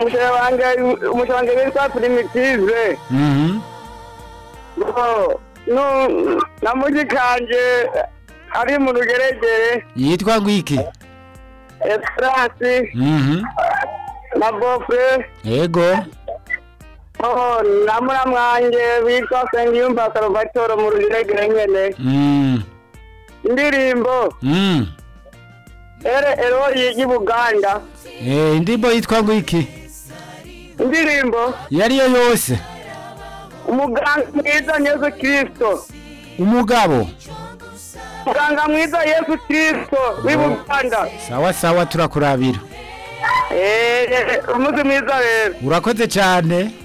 umushere wanjye umushere wanjye witwa primitive Mhm. ngo nu- na mujikanje ari mu rugeregere yitwa ngwiki esperance Mhm. na bofre yego oh, na muramwanjye witwa sengiyumva salvatore mu rugeregere nyene Mm. indirimbo Mm. ere erori y'i buganda Eh, indirimbo yitwa ngwiki indirimbo iyo ariyo yose umuganga mwiza yesu kirisito umugabo muganga mwiza yesu kirisito w'i buganda sawa sawa turakurabira Eh, umunsi mwiza rero urakoze cyane